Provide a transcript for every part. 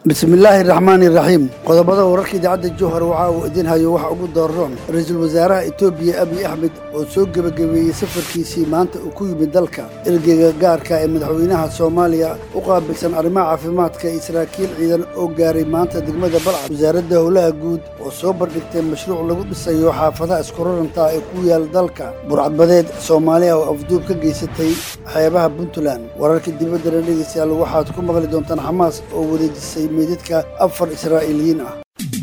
bismillaahi raxmaani raxiim qodobada wararka idaacadda jowhar waxa uu idin hayo waxa ugu dooron ra-iisul wasaaraha etoobiya abiy axmed oo soo gebagabeeyey safarkiisii maanta uu ku yimid dalka ergeyga gaarka ee madaxweynaha soomaaliya u qaabilsan arrimaha caafimaadka iyo saraakiil ciidan oo gaaray maanta degmada balcad wasaaradda howlaha guud oo soo bandhigtay mashruuc lagu dhisayo xaafadaha iskuraranta ee ku yaal dalka burcadbadeed soomaaliya oo afduub ka geysatay xeebaha puntland wararka dibaddana dhegeystayaal waxaad ku maqli doontaan xamaas oo wareejisay meydadka afar israa'iiliyiin ah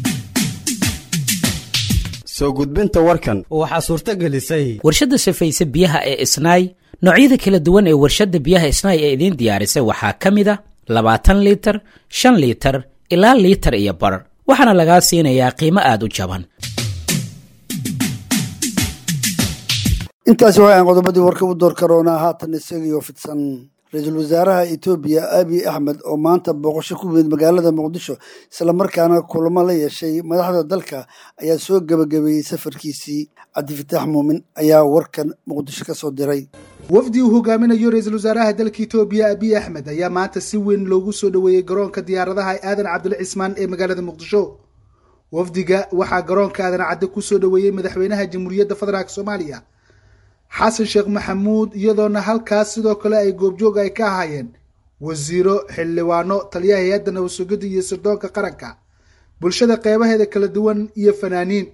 soo gudbinta warkan waxaa suurto gelisay warshadda safayse biyaha ee isnaay noocyada kala duwan ee warshadda biyaha isnaay ee idiin diyaarisay waxaa ka mid a labaatan liitar shan liitar ilaa liitar iyo bar waxaana lagaa siinayaa qiimo aad u jaban intaasi waxaan qodobadii warka u door karoonaa haatan isagiioo fidsan ra-iisul wasaaraha etoobiya abiy axmed oo maanta booqasho ku yimid magaalada muqdisho islamarkaana kulamo la yeeshay madaxda dalka ayaa soo gebagabeeyey safarkiisii cabdifitaax muumin ayaa warkan muqdisho ka soo diray wafdi uu hogaaminayo ra-iisul wasaaraha dalka etoobiya abiy axmed ayaa maanta si weyn loogu soo dhoweeyey garoonka diyaaradaha aadan cabdile cismaan ee magaalada muqdisho wafdiga waxaa garoonka aadan cadde kusoo dhoweeyey madaxweynaha jamhuuriyadda federaalk soomaaliya xasan sheekh maxamuud iyadoona halkaas sidoo kale ay goobjoog ay ka ahaayeen wasiiro xildhibaano taliyaha hay-adda nabadsugadda iyo sirdoonka qaranka bulshada qeybaheeda kala duwan iyo fanaaniin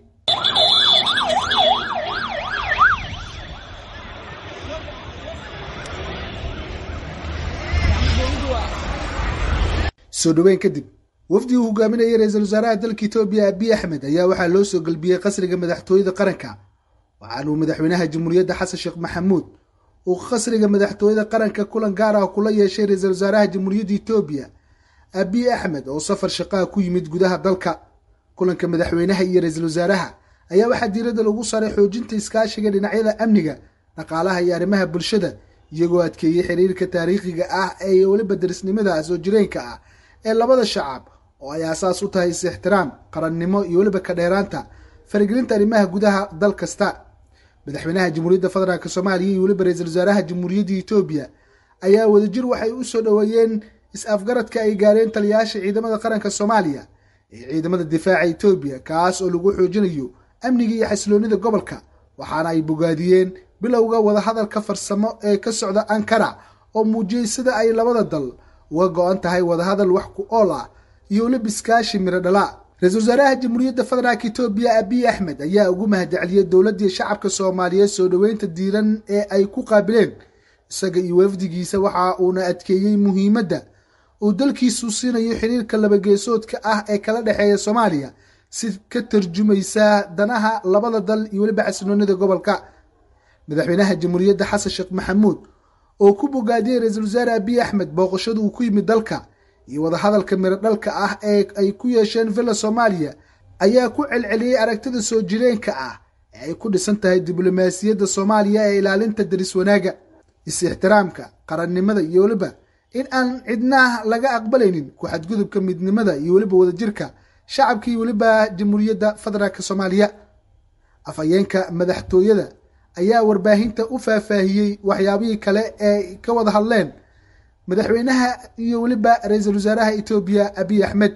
soo dhaweyn kadib wafdi uu hogaaminayay ra-iisul wasaaraha dalka etoobiya abiy axmed ayaa waxaa loo soo gelbiyey qasriga madaxtooyada qaranka waxaanuu madaxweynaha jamhuuriyadda xasan sheekh maxamuud uu qasriga madaxtooyada qaranka kulan gaar ah kula yeeshay ra-iisul wasaaraha jamhuuriyadda etoobiya abiy axmed oo safar shaqaha ku yimid gudaha dalka kulanka madaxweynaha iyo ra-iisul wasaaraha ayaa waxaa diiradda lagu saaray xoojinta iskaashiga dhinacyada amniga dhaqaalaha iyo arrimaha bulshada iyagoo adkeeyey xiriirka taariikhiga ah ee weliba darisnimada soo jireenka ah ee labada shacab oo ay aasaas u tahay is-ixtiraam qarannimo iyo weliba ka dheeraanta faragelinta arrimaha gudaha dal kasta madaxweynaha jamhuuriyadda federaalk soomaaliya iyo weliba ra-iisul wasaaraha jamhuuriyadda etoobiya ayaa wadajir waxay u soo dhoweeyeen is-afgaradka ay gaareen taliyayaasha ciidamada qaranka soomaaliya ee ciidamada difaaca etoobiya kaas oo lagu xoojinayo amniga iyo xasiloonida gobolka waxaana ay bogaadiyeen bilowga wadahadalka farsamo ee ka socda ankara oo muujiyey sida ay labada dal uga go-an tahay wadahadal wax ku ool ah iyo weliba iskaashi miro dhala ra-iisul wasaaraha jamhuuriyadda federaalk etoobiya abiy axmed ayaa ugu mahadceliyey dowladdii shacabka soomaaliyeed soo dhoweynta diiran ee ay ku qaabileen isaga iyo wafdigiisa waxa uuna adkeeyey muhiimadda uu dalkiisu siinayo xiriirka labageesoodka ah ee kala dhexeeya soomaaliya si ka tarjumaysa danaha labada dal iyo weliba xasinoonida gobolka madaxweynaha jamhuuriyadda xasan sheekh maxamuud oo ku bogaadiyey ra-iisul wasaare abiy axmed booqashada uu ku yimid dalka iyo wadahadalka miro dhalka ah ee ay ku yeesheen villa soomaaliya ayaa ku celceliyey aragtida soo jireenka ah ee ay ku dhisan tahay diblomaasiyadda soomaaliya ee ilaalinta daris wanaaga is-ixtiraamka qarannimada iyo weliba in aan cidnaah laga aqbalaynin ku xadgudubka midnimada iyo weliba wadajirka shacabka iyo weliba jamhuuriyadda federaalk soomaaliya afhayeenka madaxtooyada ayaa warbaahinta u faahfaahiyey waxyaabihii kale ee ka wada hadleen madaxweynaha iyo weliba ra-iisul wasaaraha etoobiya abiy axmed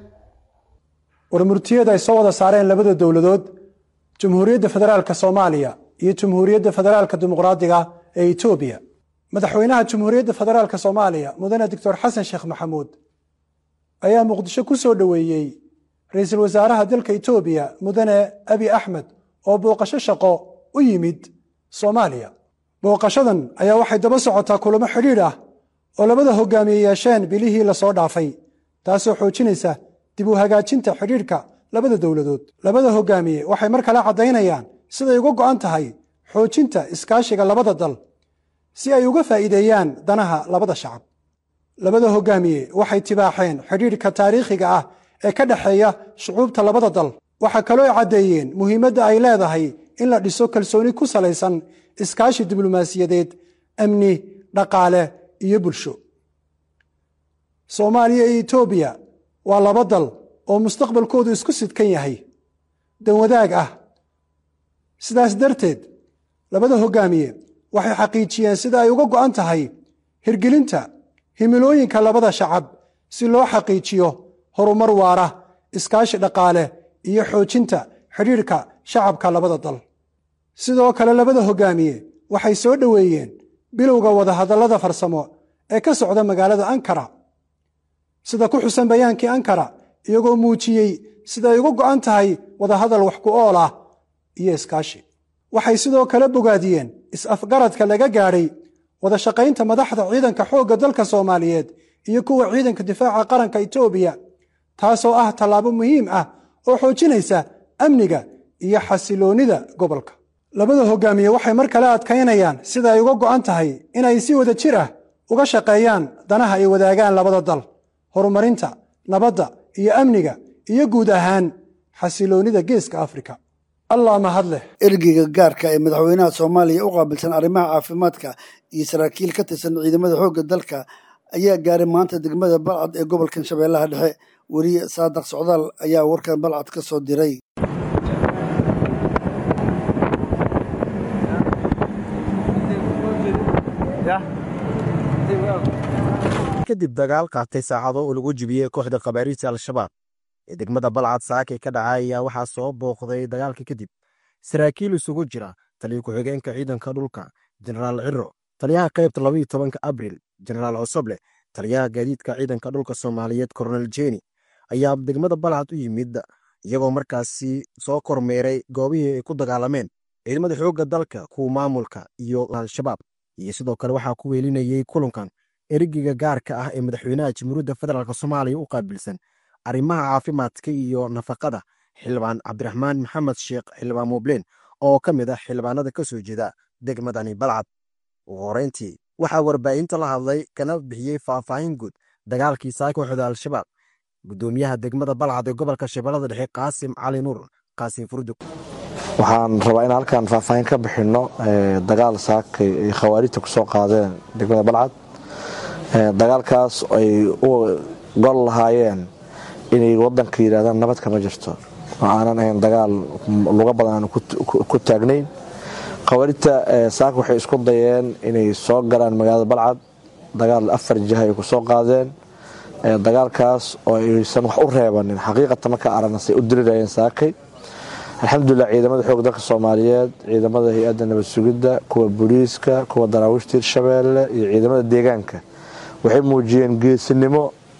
warmurtiyada ay soo wada saareen labada dowladood jamhuuriyadda federaalka soomaaliya iyo jamhuuriyadda federaalka dimuqraadiga ee etoobiya madaxweynaha jamhuuriyadda federaalka soomaaliya mudane doctor xasan sheekh maxamuud ayaa muqdisho ku soo dhoweeyey ra-iisul wasaaraha dalka etoobiya mudane abiy axmed oo booqasho shaqo u yimid soomaaliya booqashadan ayaa waxay daba socotaa kulamo xidhiidh ah oo labada hogaamiye yeesheen bilihii lasoo dhaafay taasoo xoojinaysa dib u hagaajinta xidhiidhka labada dowladood labada hogaamiye waxay mar kale caddaynayaan siday uga go'an tahay xoojinta iskaashiga labada dal si ay uga faa'iideeyaan danaha labada shacab labada hogaamiye waxay tibaaxeen xidhiidhka taariikhiga ah ee ka dhexeeya shucuubta labada dal waxaa kaloo caddeeyeen muhiimadda ay leedahay in la dhiso kalsooni ku salaysan iskaashi diblomaasiyadeed amni dhaqaale iyo bulsho soomaaliya iyo etoobiya waa laba dal oo mustaqbalkoodu isku sidkan yahay dan wadaag ah sidaas darteed labada hogaamiye waxay xaqiijiyeen sida ay uga go'an tahay hirgelinta himilooyinka labada shacab si loo xaqiijiyo horumar waara iskaashi dhaqaale iyo xoojinta xidhiidhka shacabka labada dal sidoo kale labada hogaamiye waxay soo dhoweeyeen bilowga wadahadallada farsamo ee ka socda magaalada ankara sida ku xusan bayaankii ankara iyagoo muujiyey sida ay uga go'an tahay wadahadal wax ku ool ah iyo iskaashi waxay sidoo kale bogaadiyeen is-afgaradka laga gaadhay wada shaqaynta madaxda ciidanka xoogga dalka soomaaliyeed iyo kuwa ciidanka difaaca qaranka etoobiya taasoo ah tallaabo muhiim ah oo xoojinaysa amniga iyo xasiloonnida gobolka labada hogaamiye waxay mar kale adkaynayaan sida ay uga go'an tahay inay si wada jir ah uga shaqeeyaan danaha ay wadaagaan labada dal horumarinta nabadda iyo amniga iyo guud ahaan xasiloonnida geeska afrika allah mahad leh ergeyga gaarka ee madaxweynaha soomaaliya u qaabilsan arrimaha caafimaadka iyo saraakiil ka tirsan ciidamada xoogga dalka ayaa gaaray maanta degmada balcad ee gobolkan shabeellaha dhexe weriye saadaq socdaal ayaa warkan balcad ka soo diray kadib dagaal qaatay saacado oo lagu jibiyey kooxda khabaariista al-shabaab ee degmada balcad saakay ka dhacay ayaa waxaa soo booqday dagaalka kadib saraakiil isugu jira taliya ku-xigeenka ciidanka dhulka jenaraal ciro taliyaha qaybta labaiyo tobanka abril jenaraal cosoble taliyaha gaadiidka ciidanka dhulka soomaaliyeed koronel jeni ayaa degmada balcad u yimid iyagoo markaasi soo kormeeray goobihii ay ku dagaalameen ciidamada xoogga dalka kuwa maamulka iyo al-shabaab iyo sidoo kale waxaa ku weelinayey kulankan ergiga gaarka ah ee madaxweynaha jamhuuriyadda federaalk soomaaliya u qaabilsan arrimaha caafimaadka iyo nafaqada xildhibaan cabdiraxmaan maxamed sheekh xildhibaan mubleen oo ka mid ah xildhibaanada ka soo jeeda degmadani balcad ugu horeyntii waxaa warbaahinta la hadlay kana bixiyey faahfaahin guud dagaalkii saa kooxda al-shabaab gudoomiyaha degmada balcad ee gobolka shabeellada dhexe qaasim cali nuur qaasim furdug waxaan rabaa in halkan faahfaahin ka bixinno dagaal saakay ay khawaarijta ku soo qaadeen degmada balcad dagaalkaas ay u gol lahaayeen inay wadanka yidhahdaan nabad kama jirto oo aanan ahayn dagaal luga badan aan ku taagnayn khawaarijta saaka waxay isku dayeen inay soo galaan magaalada balcad dagaal afar jiha ay ku soo qaadeen dagaalkaas oo aysan wax u reebanin xaqiiqata marka aragnasay u dirirayeen saakay alxamdulilah ciidamada xoog dalka soomaaliyeed ciidamada hay-adda nabad sugidda kuwa booliiska kuwa daraawiishta hirshabeelle iyo ciidamada deegaanka waxay muujiyeen geesinimo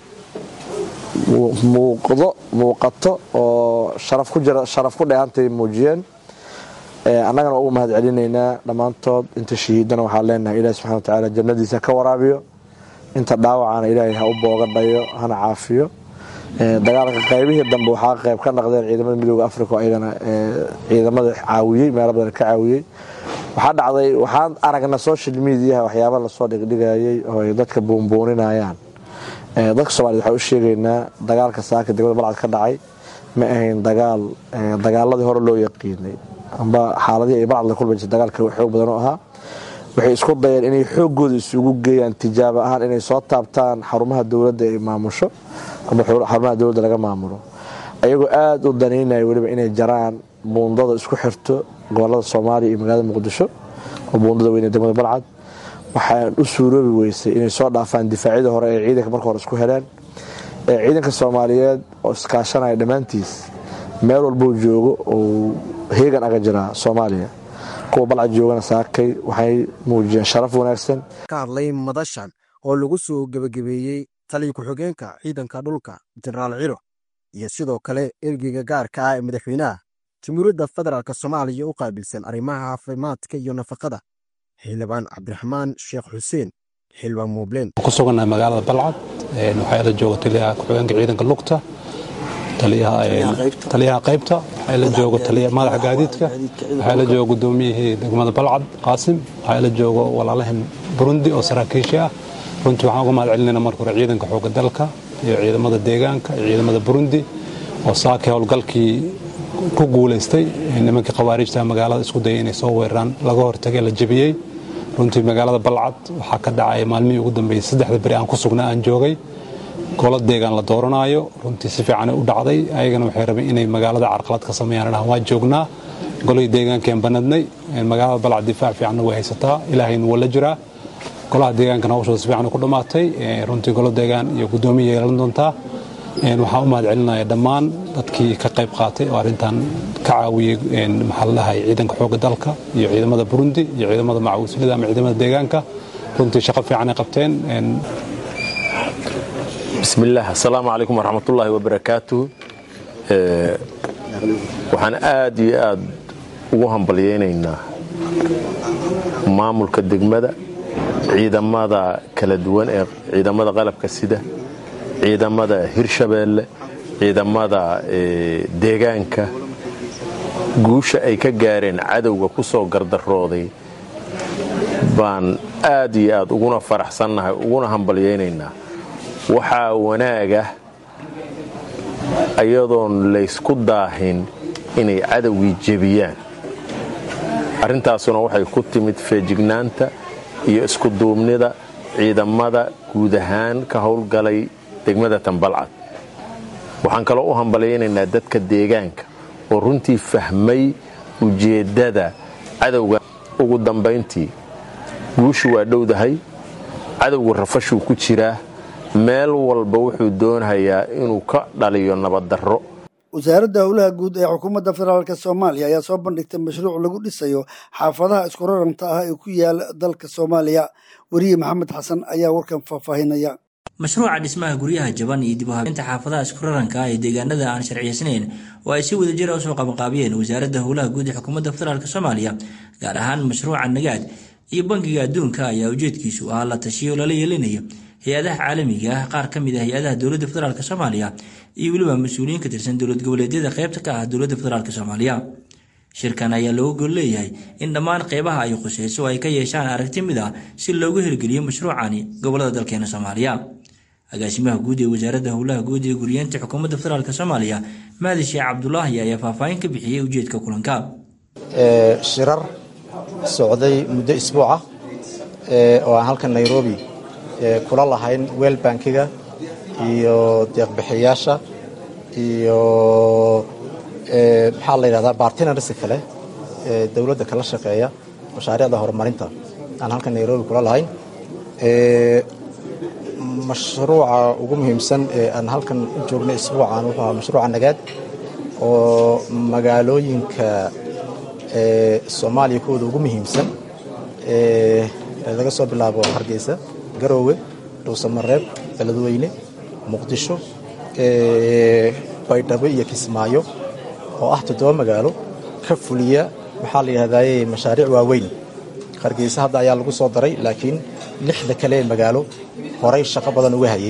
muuqdo muuqato oo sharaf ku jira sharaf ku dheehantay muujiyeen annagana ugu mahad celinaynaa dhammaantood inta shahiidana waxaan leenahay ilahi subxana watacaala jannadiisa ka waraabiyo inta dhaawacana ilaahay ha u booga dhayo hana caafiyo dagaalka qaybihii dambe waxaa qayb ka naqdeen ciidamada midooda africa oo ayagana ciidamada caawiyey meelo badan ka caawiyey waxaa dhacday waxaan aragna social mediaha waxyaaba lasoo dhigdhigayay oo ay dadka buunbuuninayaan dadka soomaaliyed waxaan u sheegaynaa dagaalka saaka degmada balcad ka dhacay ma ahayn dagaal dagaaladii hore loo yaqiinay amba xaaladihii ay balcad la kulma jirta dagaalka xoog badan oo ahaa waxay isku dayeen inay xooggooda isugu geeyaan tijaabo ahaan inay soo taabtaan xarumaha dowladda ay maamusho ama xarumaha dowladda laga maamulo ayagoo aada u danaynaya weliba inay jaraan buundada isku xirto gobolada soomaaliya iyo magaalada muqdisho oo buundada weyne degmada balcad waxaa u suuroobi weysay inay soo dhaafaan difaacyadii hore ee ciidanka marka hore isku heleen ciidanka soomaaliyeed oo iskaashanaya dhammaantiis meel walbuu joogo oo heegan aga jiraa soomaaliya kuwa balcad joogana saakay waxay muujiyeen sharaf wanaagsan ka hadlay madashan oo lagu soo gebagabeeyey taliya ku-xigeenka ciidanka dhulka jenaraal ciro iyo sidoo kale ergeyga gaarka ah ee madaxweynaha jamhuuriyadda federaalk soomaaliya u qaabilsan arrimaha caafimaadka iyo nafaqada xildhibaan cabdiraxmaan sheekh xuseen xildhibaan muubleen ku sugannahay magaalada balcad waxaa la jooga taliyaha ku-xigeenka ciidanka lugta taliyaha qaybta waxaa la joogo madaxa gaadiidka waxaa la joogo gudoomiyihii degmada balcad qaasim waxaa la joogo walaalahan burundi oo saraakiishi ah runtii waxaan uga mahad celinayna marka hore ciidanka xoogga dalka iyo ciidamada deegaanka iyo ciidamada burundi oo saakii howlgalkii ku guulaystay nimankii khawaarijta magaalada isku dayay inay soo weeraraan laga hortagay la jebiyey runtii magaalada balcad waxaa ka dhacay maalmihii ugu dambeeyey saddexda beri aan ku sugnaa aan joogay golo deegaan la dooranaayo runtii si fiican u dhacday ayagana waxay rabeen inay magaalada carqalad ka sameeyaan dhahan waa joognaa golihii deegaankeen banadnay magaalada balcad difaac fiicanna way haysataa ilaahayna waa la jiraa golaha deegaankana hawshooda si fiican ku dhammaatay runtii golo deegaan iyo guddoomiya yeelan doontaa waxaan u mahad celinaya dhammaan dadkii ka qayb qaatay oo arrintan ka caawiyey maxaa ladahay ciidanka xoogga dalka iyo ciidamada burundi iyo ciidamada macawislida ama ciidamada deegaanka runtii shaqo fiican ay qabteen bismillaah assalaamu calaykum waraxmatullaahi wabarakaatuh waxaan aad iyo aad ugu hambalyaynaynaa maamulka degmada ciidamada kala duwan ee ciidamada qalabka sida ciidamada hirshabeelle ciidamada deegaanka guusha ay ka gaareen cadowga ku soo gardarooday baan aad iyo aad uguna faraxsannahay uguna hambalyaynaynaa waxaa wanaaga ayadoon laysku daahin inay cadowgii jebiyaan arrintaasuna waxay ku timid feejignaanta iyo iskuduubnida ciidamada guud ahaan ka howlgalay degmada tambalcad waxaan kaloo u hambalyaynaynaa dadka deegaanka oo runtii fahmay ujeeddada cadowga ugu dambayntii guushu waa dhowdahay cadowgu rafashuu ku jiraa meel walba wuxuu doonayaa inuu ka dhaliyo nabaddarro wasaaradda howlaha guud ee xukuumadda federaalk soomaaliya ayaa soo bandhigtay mashruuc lagu dhisayo xaafadaha isku raranta ah ee ku yaala dalka soomaaliya weriye maxamed xasan ayaa warkan faahfaahinaya mashruuca dhismaha guryaha jaban iyo dib u habeynta xaafadaha isku raranka ah ee deegaanada aan sharciyeysnayn oo ay si wadajira usoo qabanqaabiyeen wasaaradda howlaha guud ee xukuumadda federaalk soomaaliya gaar ahaan mashruuca nagaad iyo bangiga adduunka ayaa ujeedkiisu ahaa la tashiyo lala yeelinayo hay-adaha caalamiga ah qaar ka mid a hay-adaha dowladda federaalk soomaaliya iyo weliba mas-uuliyiin ka tirsan dowlad goboleedyada qaybta ka ah dowladda federaalk soomaaliya shirkan ayaa looga gol leeyahay in dhammaan qeybaha ay khuseyso ay ka yeeshaan aragti mid ah si loogu hirgeliyo mashruucani gobolada dalkeena soomaaliya agaasimaha guud ee wasaaradda howlaha guud ee guriyeenta xukuumadda federaalk soomaaliya mahdi sheekh cabdulaahi ayaa faahfaahin ka bixiyey ujeedka kulanka shirar socday muddo isbuuca oo aan halkan nairobi kula lahayn weel bankiga iyo deeqbixiyaasha iyo maxaa la yidhahdaa bartinarska kale ee dowladda kala shaqeeya mashaariicda horumarinta aan halkan nairobi kula lahayn mashruuca ugu muhiimsan ee aan halkan u joognay isbuucan wuxuu ahaa mashruuca nagaad oo magaalooyinka soomaaliya kuwooda ugu muhiimsan laga soo bilaabo hargeysa garoowe dhuusamareeb beledweyne muqdisho baydhabo iyo kismaayo oo ah toddoba magaalo ka fuliya maxaa la yidhahdaye mashaariic waaweyn hargeysa hadda ayaa lagu soo daray laakiin lixda kale ee magaalo horay shaqo badan uga hayay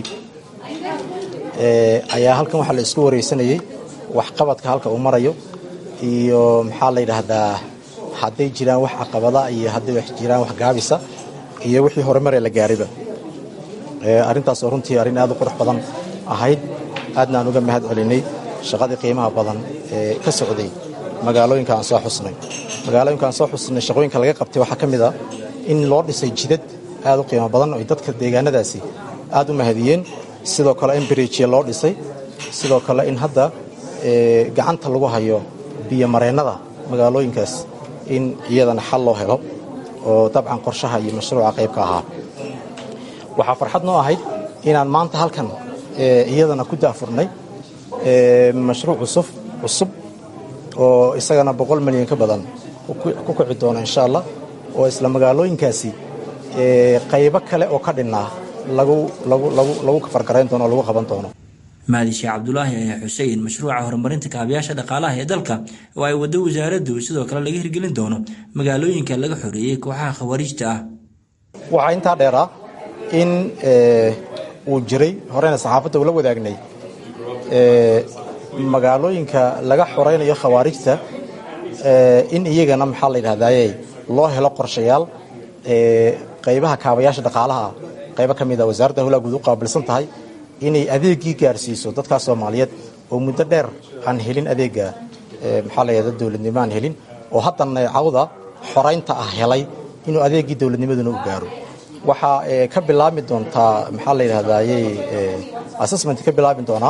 ayaa halkan waxaa la isku wareysanayey waxqabadka halka uu marayo iyo maxaa la yidhaahdaa hadday jiraan wax caqabada iyo hadday wax jiraan wax gaabisa iyo wixii horumaree la gaariba arrintaasoo runtii arrin aad u qurux badan ahayd aadna aan uga mahad celinay shaqadii qiimaha badan ee ka socday magaalooyinka aan soo xusnay magaalooyinka aan soo xusnay shaqooyinka laga qabtay waxaa ka mid ah in loo dhisay jidad aad u qiimo badan oo dadka deegaanadaasi aad u mahadiyeen sidoo kale in biriijya loo dhisay sidoo kale in hadda gacanta lagu hayo biyomareennada magaalooyinkaas in iyadana xal loo helo oo dabcan qorshaha iyo mashruuca qaybka ahaa waxaa farxad noo ahayd inaan maanta halkan iyadana ku daafurnay mashruuc cusub cusub oo isagana boqol milyan ka badan ku kici doono insha allah oo isla magaalooyinkaasi qaybo kale oo ka dhinnaa lagu kafargarayn doono o lagu qaban doono mahdi sheekh cabdulaahi ayaa xusay in mashruuca horumarinta kaabayaasha dhaqaalaha ee dalka oo ay waddo wasaaraddu sidoo kale laga hirgelin doono magaalooyinka laga xoreeyey kooxaha khawariijta ah waxaa intaa dheeraa in uu jiray horeyna saxaafadda ula wadaagnay magaalooyinka laga xoraynayo khawaarijta in iyagana maxaa la yidhahdaye loo helo qorshayaal qaybaha kaabayaasha dhaqaalaha qaybo ka mid a wasaaradda howlaha guud u qaabilsan tahay inay adeegii gaarsiiso dadkaas soomaaliyeed oo muddo dheer aan helin adeega maxaa la yidhahda dowladnimo aan helin oo haddana cawda xoraynta ah helay inuu adeegii dowladnimaduna u gaaro waxaa ka bilaabi doontaa maxaa la yidhahdaye assessment ka bilaabi doonaa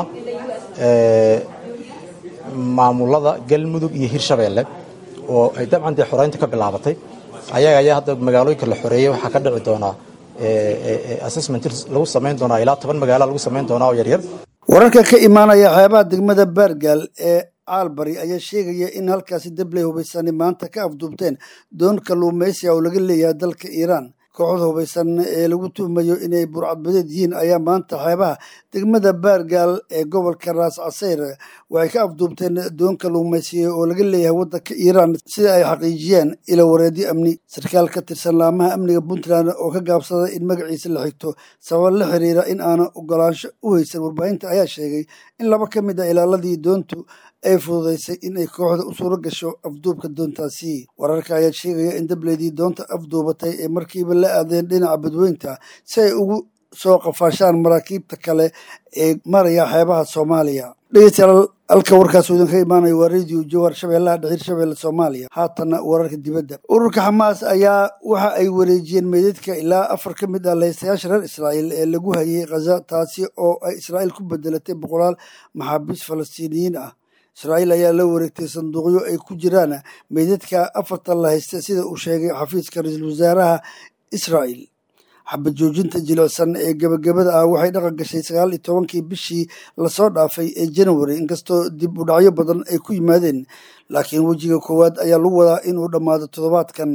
maamulada galmudug iyo hirshabeelle oo ay dabcan dee xoraynta ka bilaabatay ayaga ayaa hadda magaalooyinka la xoreeyey waxaa ka dhici doonaa assessment lagu samayn doonaa ilaa toban magaalo lagu samayn doonaa oo yaryar wararka ka imaanaya xeebaha degmada baargaal ee caalbari ayaa sheegaya in halkaasi dabley hubaysani maanta ka afduubteen doon kalluumaysiga oo laga leeyahay dalka iiraan kooxda hubaysan ee lagu tuhmayo inay burcadbadeed yihiin ayaa maanta xeebaha degmada baargaal ee gobolka raas caseyr waxay ka afduubteen doon kalluumaysiga oo laga leeyahay waddanka iiraan sida ay xaqiijiyeen ilo wareedyo amni sarkaal ka tirsan laamaha amniga puntland oo ka gaabsaday in magaciisa la xigto sabab la xiriira in aanan ogolaansho u haysan warbaahinta ayaa sheegay in laba ka mid a ilaaladii doontu ay fududaysay in ay kooxda u suuro gasho afduubka doontaasi wararka ayaa sheegaya in dableydii doonta afduubatay ee markiiba la aadeen dhinaca badweynta si ay ugu soo qafaashaan maraakiibta kale ee maraya xeebaha soomaaliya dhegeystayaal halka warkaas uu idinka imaanayo waa radio jowhar shabeellaha dhexir shabeelle soomaaliya haatanna wararka dibadda ururka xamaas ayaa waxa ay wareejiyeen meydadka ilaa afar ka mid ah laystayaasha reer israa'iil ee lagu hayay khaza taasi oo ay israa'iil ku bedelatay boqolaal maxaabiis falastiiniyiin ah israa'iil ayaa la wareegtay sanduuqyo ay ku jiraan meydadka afartan la haysta sida uu sheegay xafiiska ra-iisul wasaaraha israa'iil xabad joojinta jilicsan ee gebagabada ah waxay dhaqan gashay sagaal iyo tobankii bishii lasoo dhaafay ee january inkastoo dib u dhacyo badan ay ku yimaadeen laakiin wejiga koowaad ayaa lagu wadaa inuu dhammaado toddobaadkan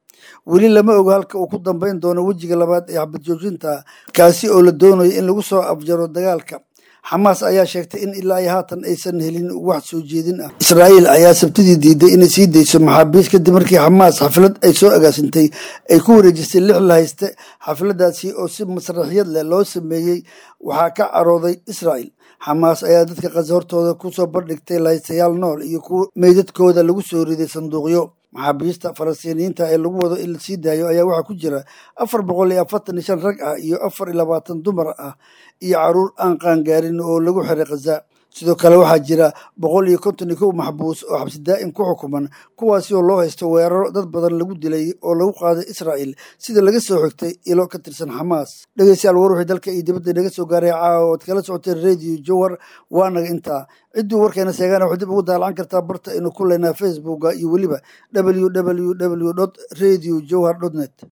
weli lama ogo halka uu ku dambayn doono wejiga labaad ee xabad joojinta kaasi oo la doonayo in lagu soo afjaro dagaalka xamaas ayaa sheegtay in ilaa iyo haatan aysan helin wax soo jeedin ah israa'iil ayaa sabtidii diiday inay sii dayso maxaabiis kadib markii xamaas xaflad ay soo agaasintay ay ku wareejisay lix la hayste xafladaasi oo si masraxiyad leh loo sameeyey waxaa ka carooday israa'iil xamaas ayaa dadka khaza hortooda ku soo bandhigtay lahaystayaal nool iyo kuwa meydadkooda lagu soo riday sanduuqyo maxaabiista falastiiniyiinta ee lagu wado in la sii daayo ayaa waxaa ku jira afar boqol iyo afartan iyo shan rag ah iyo afar iyo labaatan dumar ah iyo caruur aan qaangaarin oo lagu xiray khaza sidoo kale waxaa jira boqol iyo konton iyo kow maxbuus oo xabsi daa'im ku xukuman kuwaasi oo loo haysto weeraro dad badan lagu dilay oo lagu qaaday israa'iil sida laga soo xigtay ilo ka tirsan xamaas dhegeystayaal war wixii dalka iyo dibadda inaga soo gaaray caawa ood kala socoteen radio jowhar waanaga intaa cidduu warkeena sheegaana waxaad dib ugu daalacan kartaa barta aynu ku leynaa facebooka iyo weliba www dot radio jowhar dot net